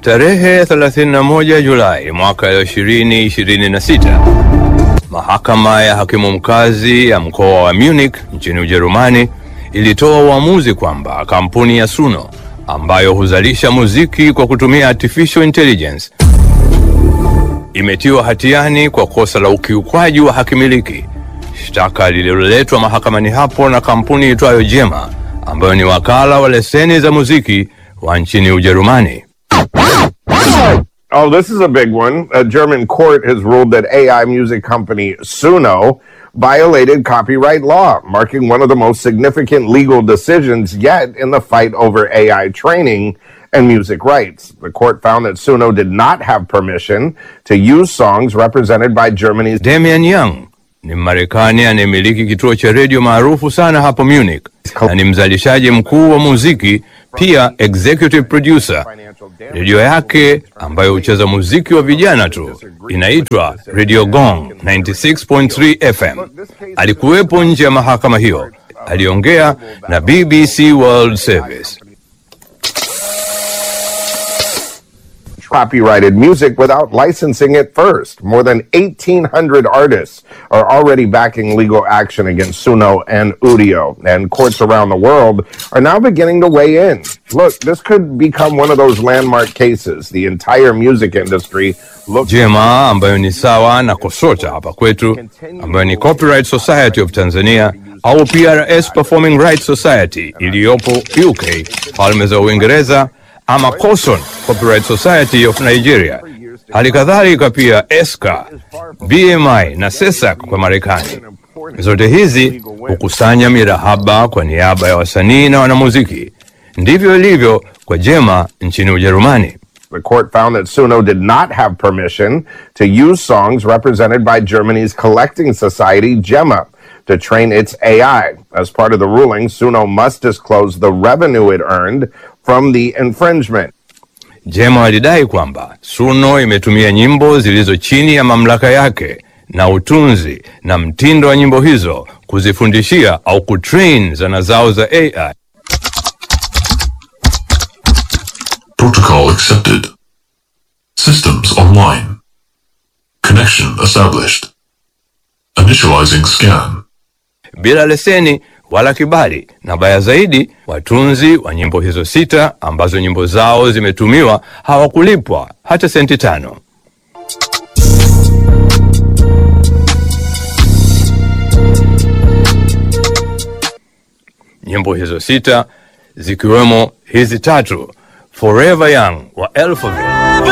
Tarehe 31 Julai mwaka 2026, mahakama ya hakimu mkazi ya mkoa wa Munich nchini Ujerumani ilitoa uamuzi kwamba kampuni ya Suno ambayo huzalisha muziki kwa kutumia artificial intelligence imetiwa hatiani kwa kosa la ukiukwaji wa haki miliki, shtaka lililoletwa mahakamani hapo na kampuni itwayo Jema ambayo ni wakala wa leseni za muziki wa nchini Ujerumani. Oh, this is a big one. A German court has ruled that AI music company Suno violated copyright law, marking one of the most significant legal decisions yet in the fight over AI training and music rights. The court found that Suno did not have permission to use songs represented by Germany's Damian Young ni Mmarekani anayemiliki kituo cha redio maarufu sana hapo Munich na ni mzalishaji mkuu wa muziki, pia executive producer. Redio yake ambayo hucheza muziki wa vijana tu inaitwa Radio Gong 96.3 FM. Alikuwepo nje ya mahakama hiyo, aliongea na BBC World Service. copyrighted music without licensing it first. More than 1,800 artists are already backing legal action against Suno and Udio, and courts around the world are now beginning to weigh in. Look, this could become one of those landmark cases. The entire music industry looks Jema ambayo ni sawa na KOSOTA hapa kwetu, ambayo ni Copyright Society of Tanzania au PRS Performing Rights Society iliyopo UK, Falme za Uingereza, ama COSON Copyright Society of Nigeria, hali kadhalika pia ESCA, BMI na SESAC kwa Marekani. Zote hizi hukusanya mirahaba kwa niaba ya wasanii na wanamuziki. Ndivyo ilivyo kwa Jema nchini Ujerumani. The court found that Suno did not have permission to use songs represented by Germany's collecting society, GEMA, to train its AI. As part of the ruling, Suno must disclose the revenue it earned from the infringement. Jema walidai kwamba Suno imetumia nyimbo zilizo chini ya mamlaka yake na utunzi na mtindo wa nyimbo hizo kuzifundishia au kutrain zana zao za AI. Protocol accepted. Systems online. Connection established. Initializing scan. bila leseni wala kibali, na baya zaidi, watunzi wa nyimbo hizo sita ambazo nyimbo zao zimetumiwa hawakulipwa hata senti tano. Nyimbo hizo sita zikiwemo hizi tatu, Forever Young wa Alphaville,